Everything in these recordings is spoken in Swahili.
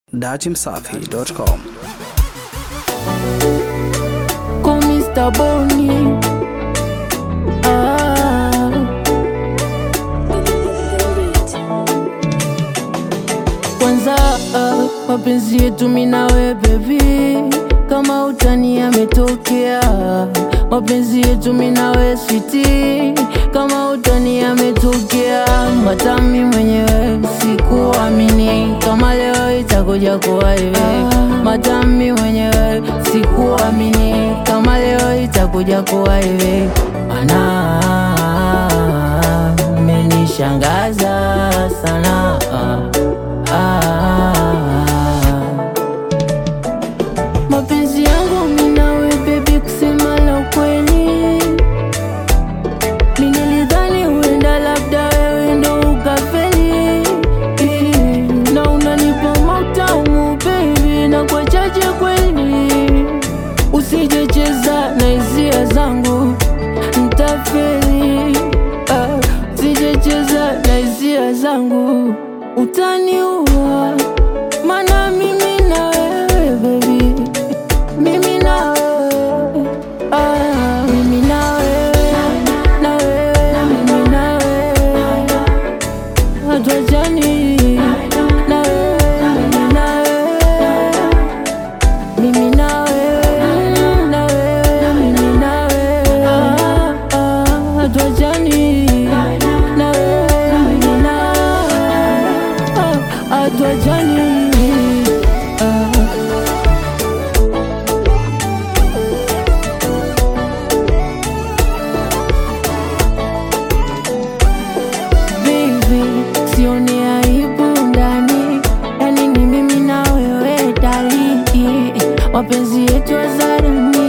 datimsafi.com. con Mr. Bonnie. Ah. Kwanza ah, mapenzi yetu mimi na wewe baby, kama utani yametokea. Mapenzi yetu mimi na wewe sweetie, kama utani yametokea. Matami mwenyewe sikuamini kama leo itakuja kuwa hivi. Matami mwenyewe sikuamini kama leo itakuja kuwa hivi. Ana menishangaza sana ah. Mapenzi yangu mimi na wewe baby, kusema la ukweli, mimi nilidhani huenda labda wewe ndo ukafeli, na unanipa matamu baby, na kwa chache kweli, usijecheza na hisia zangu ntafeli, ah, usijecheza na hisia zangu utaniua, mana mimi na wewe baby mimi na wewe, ah, mimi na wewe, na wewe, mimi na wewe, hatuachani. Na wewe, mimi na wewe, mimi na wewe, na wewe, mimi na wewe, ah, ah, hatuachani. Na wewe, mimi na wewe, ah, hatuachani. Ah. Baby, sioni aibu ndani, yani ni mimi na wewe dali, mapenzi yetu hadharani,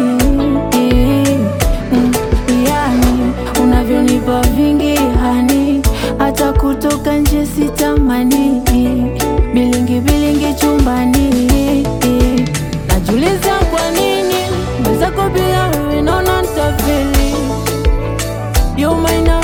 Mm, yani unavyonipa vingi hani, hata kutoka nje sitamani, bilingi bilingi chumbani, najiuliza kwa nini mwenzako bila wewe naona ntafeli, you might not